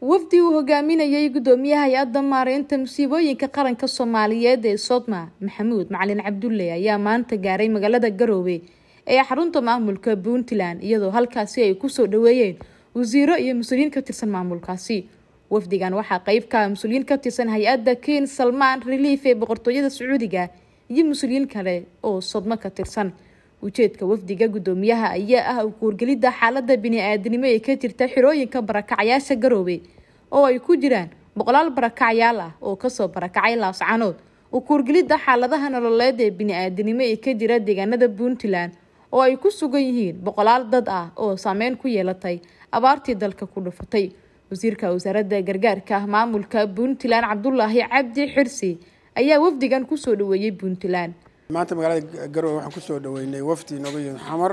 wafdi uu hogaaminayay gudoomiyaha hay-adda maareynta musiibooyinka qaranka soomaaliyeed ee sodma maxamuud macalin cabdulle ayaa maanta gaaray magaalada garoowe ee xarunta maamulka puntland iyadoo halkaasi ay kusoo dhaweeyeen wasiiro iyo mas-uuliyiin ka tirsan maamulkaasi wafdigan waxaa qeyb ka ah mas-uuliyiin ka tirsan hay-adda ken salmaan relief ee boqortooyada sacuudiga iyo mas-uuliyiin kale oo sodmo ka tirsan ujeedka wafdiga gudoomiyaha ayaa ah u kuurgelidda xaalada bini-aadanimo ee ka jirta xirooyinka barakacyaasha garoowe oo ay ku jiraan boqolaal barakacyaal ah oo kasoo barakacay laascanood u kuurgelidda xaaladaha nololeed ee bini-aadanimo ee ka jira deegaanada puntland oo ay ku sugan yihiin boqolaal dad ah oo saameyn ku yeelatay abaartii dalka ku dhufatay wasiirka wasaaradda gargaarka ah maamulka puntland cabdulaahi cabdi xirsi ayaa wafdigan kusoo dhaweeyey puntland maanta magaalada garowe waxaan kusoo dhaweynay wafdi nooga yimid xamar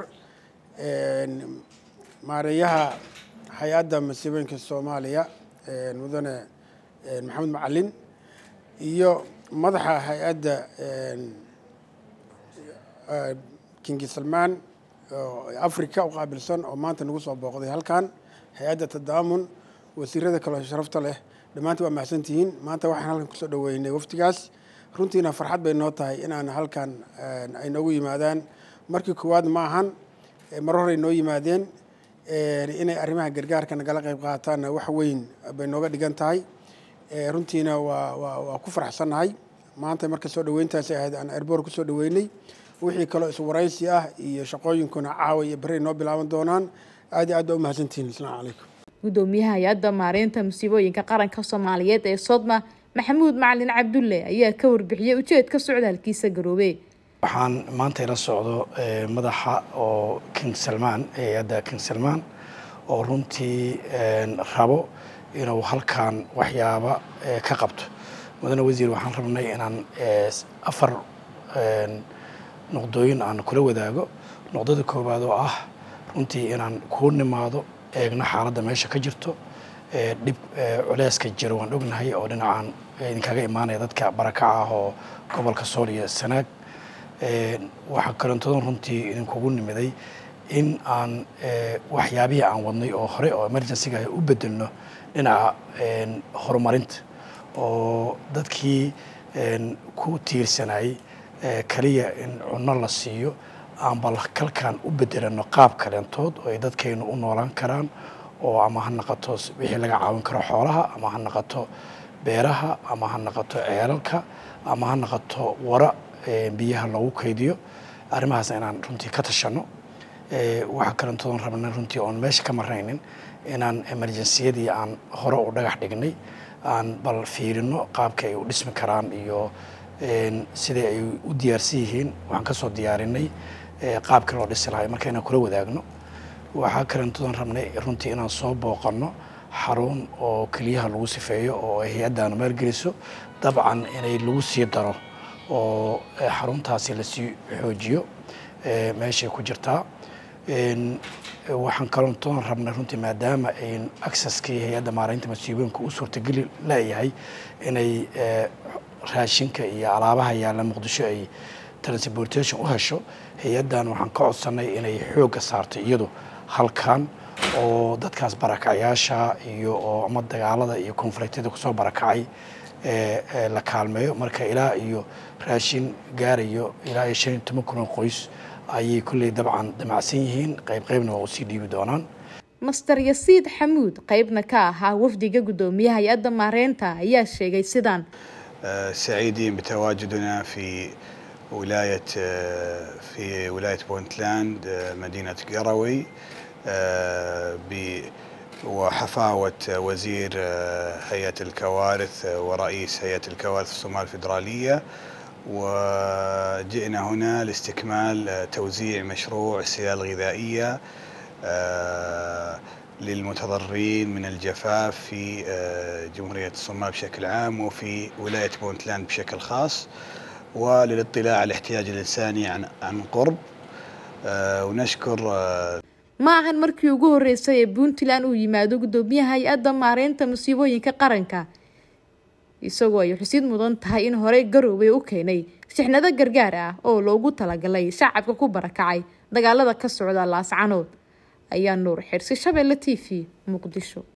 maareeyaha hay-adda masiibooyinka soomaaliya mudane maxamed macalin iyo madaxa hay-adda kingi salmaan africa u qaabilsan oo maanta nagu soo booqday halkan hay-adda tadaamun wasiirada kaleo sharafta leh dhammaantiin waa mahadsantihiin maanta waxaan halkan kusoo dhaweynay wafdigaas runtiina farxad bay noo tahay inaan halkan ay noogu yimaadaan markii koowaad ma ahan mar horey noo yimaadeen inay arrimaha gargaarka nagala qayb qaataanna wax weyn bay nooga dhigan tahay runtiina waa waa waa ku faraxsannahay maanta marka soo dhaweyntaasi ahayd aan airboor kusoo dhaweynay wixii kaloo iswaraysi ah iyo shaqooyinkuna caawa iyo berri noo bilaaban doonaan aad iyo aad baa u mahadsantihiin asalaamu calaykum gudoomiyaha hay-adda maareynta musiibooyinka qaranka soomaaliyeed ee sodma maxamuud macalin cabdulle ayaa ka warbixiyey ujeedka socdaalkiisa garoobe waxaan maanta ila socdo madaxa oo king salmaan hay-adda king salmaan oo runtii rabo inuu halkan waxyaaba ka qabto mudane wasiir waxaan rabnay inaan afar noqdooyin aan kula wadaago noqdada koowaad oo ah runtii inaan kuu nimaado eegno xaaladda meesha ka jirto dhib culeyska jiro waan ognahay oo dhinacaan idinkaga imaanaya dadka barakaca ah oo gobolka sool iyo sanaag waxaa kaloontoodan runtii idinkugu nimiday in aan waxyaabihii aan wadnay oo hore oo emergencyga u bedelno dhinaca horumarinta oo dadkii ku tiirsanayay kaliya in cunno la siiyo aan bal kalkan u bedelano qaab kaleentood oo ay dadkaynu u noolaan karaan oo ama ha naqato wixii laga caawin karo xoolaha ama ha naqato beeraha ama ha naqato ceelalka ama ha naqato wara biyaha loogu kaydiyo arrimahaas inaan runtii ka tashano waxaa kalentoodan rabna runtii oon meesha ka maraynin inaan emerjensiyadii aan hore u dhagax dhignay aan bal fiirino qaabka ay u dhismi karaan iyo siday ay u diyaarsan yihiin waxaan kasoo diyaarinay qaabkii loo dhisi lahay marka inaan kula wadaagno waxaa kalentoodan rabnay runtii inaan soo booqanno xarun oo keliyaha lagu sifeeyo oo ay hay-addaanu maalgeliso dabcan inay lagu sii daro oo xaruntaasi lasii xoojiyo meeshay ku jirtaa waxaan kalentoodan rabnay runtii maadaama ayn accesskii hay-adda maareynta masiibooyinka u suurtageli leeyahay inay raashinka iyo alaabaha yaalla muqdisho ay transportation u hesho hay-addan waxaan ka codsanay inay xoogga saarto iyadu halkan oo dadkaas barakacyaasha iyo oo ama dagaalada iyo konfliktyada kusoo barakacay la kaalmeeyo marka ilaa iyo raashin gaarayo ilaa iyo shan iyo toban kun oo qoys ayay kolley dabcan damacsan yihiin qayb qaybna waa usii dhiibi doonaan master yasiid xamuud qaybna ka ahaa wafdiga gudoomiyaha hay-adda maareynta ayaa sheegay sidaan سعيدين بتواجدنا في ولاية في ولاية بونتلاند مدينة قروي وحفاوة وزير هيئة الكوارث ورئيس هيئة الكوارث الصومال الفيدرالية وجئنا هنا لاستكمال توزيع مشروع السلال الغذائية للمتضررين من الجفاف في جمهورية الصومال بشكل عام وفي ولاية بونتلاند بشكل خاص وللاطلاع على الاحتياج الإنساني عن عن قرب ونشكر ma ahan markii ugu horreysay ee puntland uu yimaado gudoomiyaha hay-adda maareynta musiibooyinka qaranka isagoo ay xusid mudan tahay in horey garoobey u keenay sixnado gargaar ah oo loogu talagalay shacabka ku barakacay dagaalada ka socda laascanood ayaa nuur xirsi shabeelle t v muqdisho